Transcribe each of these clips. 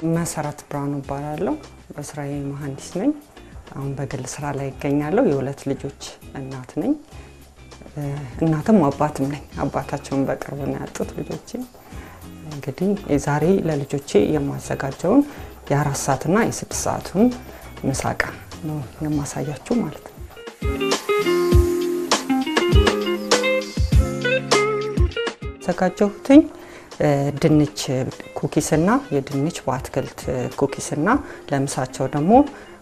መሰረት ብርሃኑ እባላለሁ። በስራዬ መሀንዲስ ነኝ። አሁን በግል ስራ ላይ ይገኛለሁ። የሁለት ልጆች እናት ነኝ። እናትም አባትም ነኝ። አባታቸውን በቅርብ ነው ያጡት ልጆቼ። እንግዲህ ዛሬ ለልጆቼ የማዘጋጀውን የአራት ሰዓትና የስድስት ሰዓቱን ምሳቃ ነው የማሳያችሁ ማለት ነው። ያዘጋጀሁትኝ ድንች ኩኪስና የድንች በአትክልት ኩኪስና ለምሳቸው ደግሞ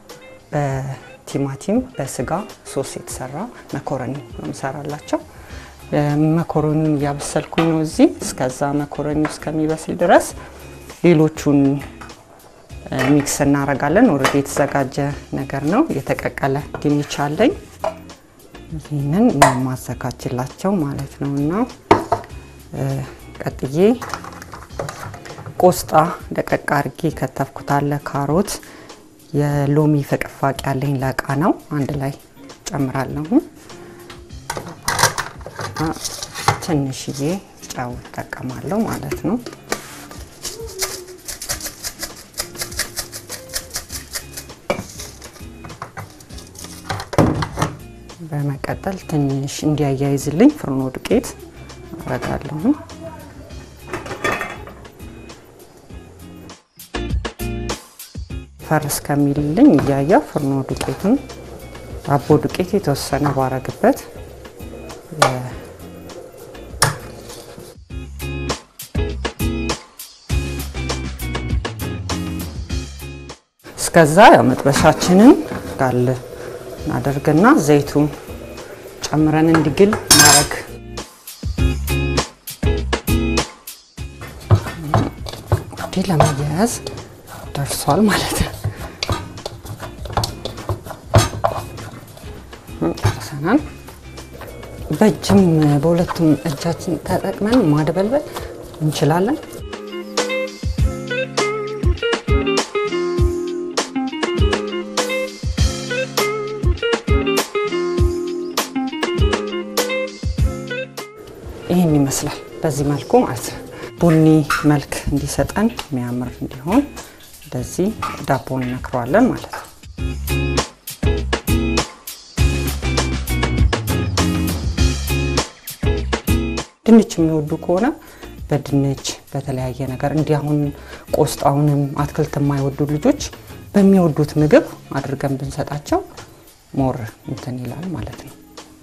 በቲማቲም በስጋ ሶስ የተሰራ መኮረኒ ነው የምሰራላቸው። መኮረኒውን እያበሰልኩኝ ነው እዚህ። እስከዛ መኮረኒ እስከሚበስል ድረስ ሌሎቹን ሚክስ እናደርጋለን። ኦልሬዲ የተዘጋጀ ነገር ነው። የተቀቀለ ድንች አለኝ። ይህንን የማዘጋጅላቸው ማለት ነው እና ቀጥዬ ቆስጣ ደቀቅ አርጌ ከተፍኩት አለ፣ ካሮት፣ የሎሚ ፍቅፋቂ ያለኝ ለቃ ነው አንድ ላይ ጨምራለሁ። ትንሽዬ ጨው እጠቀማለሁ ማለት ነው። በመቀጠል ትንሽ እንዲያያይዝልኝ ፍርኖ ዱቄት አረጋለሁ። ፈርስ ከሚልልኝ እያያ ፍርኖ ዱቄቱን ዳቦ ዱቄት የተወሰነ ባረግበት እስከዛ ያው መጥበሻችንን ጋል እናደርግና ዘይቱን ጨምረን እንዲግል ማረግ እንዲህ ለመያያዝ ደርሷል ማለት ነው። ጨርሰናል። በእጅም በሁለቱም እጃችን ተጠቅመን ማድበልበል እንችላለን። ይህን ይመስላል በዚህ መልኩ ማለት ነው። ቡኒ መልክ እንዲሰጠን የሚያምር እንዲሆን እንደዚህ ዳቦን እነክረዋለን ማለት ነው። ድንች የሚወዱ ከሆነ በድንች በተለያየ ነገር እንዲህ አሁን ቆስጣውንም አትክልት የማይወዱ ልጆች በሚወዱት ምግብ አድርገን ብንሰጣቸው ሞር እንትን ይላል ማለት ነው።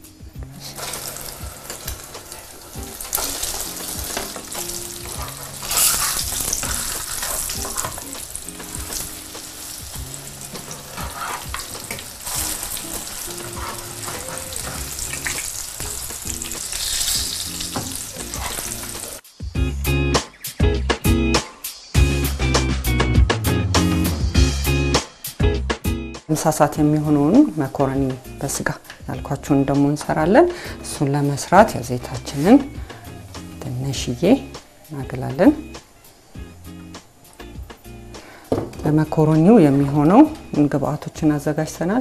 ምሳ ሰዓት የሚሆነውን መኮረኒ በስጋ ያልኳችሁን ደግሞ እንሰራለን። እሱን ለመስራት ዘይታችንን ትንሽዬ እናግላለን። ለመኮረኒው የሚሆነው ግብአቶችን አዘጋጅተናል።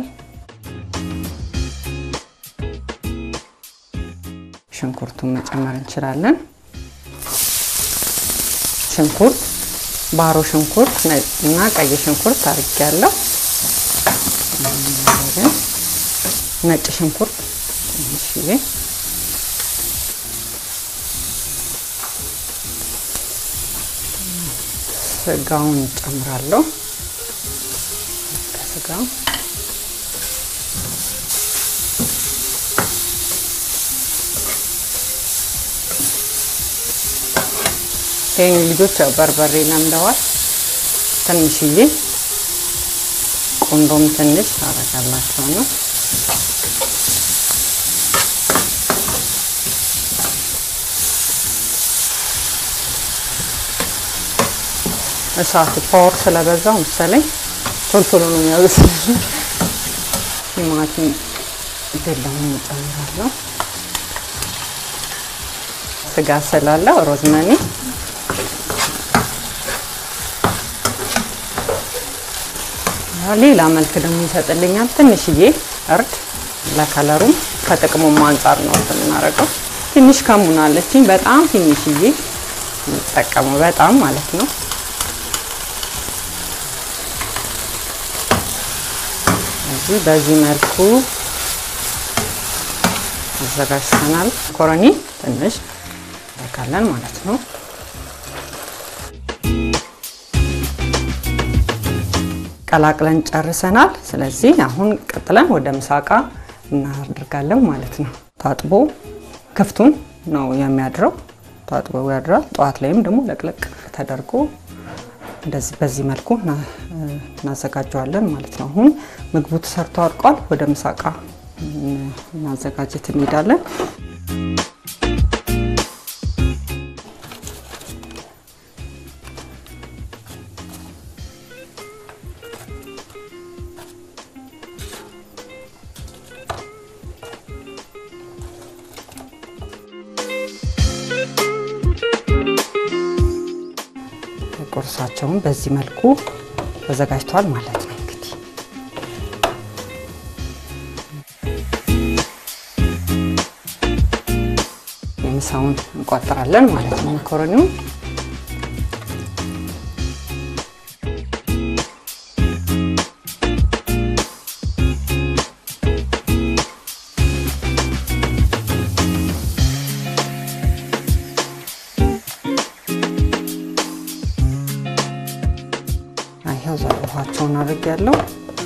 ሽንኩርቱን መጨመር እንችላለን። ሽንኩርት ባሮ ሽንኩርት እና ቀይ ሽንኩርት አድርጌያለሁ። ነጭ ሽንኩርት ትንሽዬ፣ ስጋውን ጨምራለሁ። ከስጋው ይህ ልጆች ያው በርበሬ ለምደዋል። ትንሽዬ ቆንዶም ትንሽ ታረጋላቸው ነው። እሳት ፓወር ስለበዛው መሰለኝ ቶሎ ቶሎ ነው የሚያበስልልኝ። ቲማቲም ገላውን እጨምራለሁ። ስጋ ስላለው ሮዝመኒ ሌላ መልክ ደግሞ ይሰጥልኛል። ትንሽዬ እርድ ለከለሩም ከጥቅሙም አንጻር ነው የምናደርገው። ትንሽ ከሙን አለችኝ፣ በጣም ትንሽዬ የምጠቀመው በጣም ማለት ነው። ስለዚህ በዚህ መልኩ አዘጋጅተናል። መኮረኒ ትንሽ እንተካለን ማለት ነው። ቀላቅለን ጨርሰናል። ስለዚህ አሁን ቀጥለን ወደ ምሳቃ እናደርጋለን ማለት ነው። ታጥቦ ክፍቱን ነው የሚያድረው። ታጥቦ ያድራል። ጠዋት ላይም ደግሞ ለቅለቅ ተደርጎ እንደዚህ በዚህ መልኩ እናዘጋጀዋለን ማለት ነው። አሁን ምግቡ ተሰርቶ አልቋል። ወደ ምሳቃ ማዘጋጀት እንሄዳለን። ቁርሳቸውን በዚህ መልኩ ተዘጋጅተዋል ማለት ነው። እንግዲህ የምሳውን እንቋጥራለን ማለት ነው። መኮረኒው ይኸው ዛ ውሃቸውን አድርግ ያለው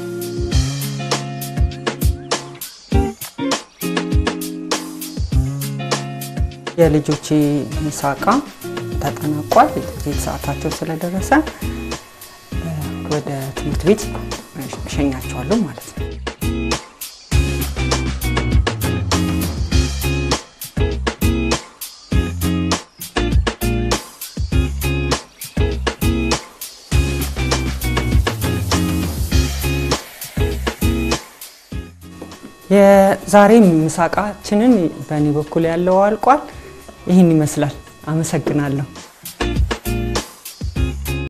የልጆቼ ምሳቃ ተጠናቋል። የትምህርት ሰዓታቸው ስለደረሰ ወደ ትምህርት ቤት እሸኛቸዋለሁ ማለት ነው። የዛሬ ምሳቃችንን በእኔ በኩል ያለው አልቋል። ይህን ይመስላል። አመሰግናለሁ።